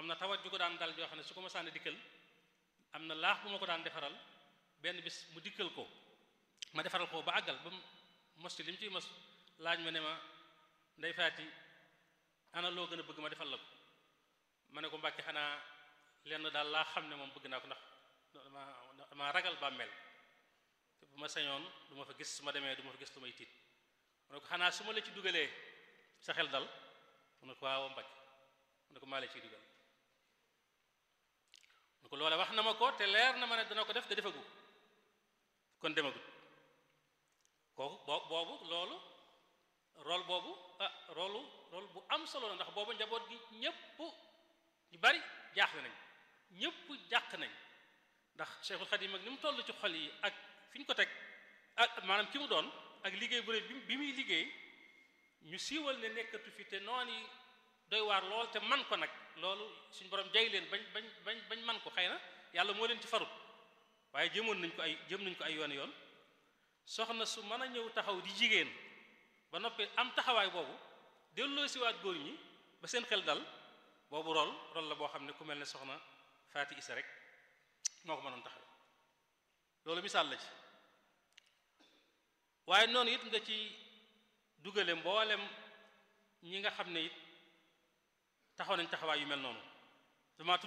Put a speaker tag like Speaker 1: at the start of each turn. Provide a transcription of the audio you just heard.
Speaker 1: am na tawat ju ko daan dal joo xam ne su ko masaan dikkal am na laax bu ma ko daan defaral benn bis mu dikkal ko ma defaral ko ba àggal ba mu mos ci li mu ciy mos laaj ma ne ma ndey faati ana loo gën a bëgg ma defal la ko ma ne ko mbàkke xanaa lenn daal laa xam ne moom bëgg naa ko ndax dama dama ragal bàmmeel te bu ma sañoon du ma fa gis su ma demee du ma fa gis lu may tiit mu ne ko xanaa su ma la ci dugalee sa xel dal mu ne ko waaw mbàkke mu ne ko maa la ciy dugal mu ne ko loole wax na ma ko te leer na ma ne dana ko def te defagu kon demagut kooku boo boobu loolu rôle boobu ah rôle rôle bu am solo la ndax boobu njaboot gi ñépp ñu bari jaaxle nañ ñépp jàq nañ ndax Cheikhul Khadim ak ni mu toll ci xol yi ak fi ñu ko teg ak maanaam ki mu doon ak liggéey bu rëy bi bi muy liggéey ñu siiwal ne nekkatu fi te noon yi doy waar lool te man ko nag loolu suñ borom jay leen bañ bañ bañ bañ man ko xëy na yàlla moo leen ci farut waaye jëmoon nañ ko ay jëm nañ ko ay yoon yoon soxna su mën a ñëw taxaw di jigéen ba noppi am taxawaay boobu delloo siwaat góor ñi ba seen xel dal boobu rol rol la boo xam ne ku mel ne soxna Faati Isa rek moo ko mënoon taxaw loolu misaal la ci waaye noonu it nga ci dugale mboolem ñi nga xam ne it taxaw nañ taxawaay yu mel noonu dama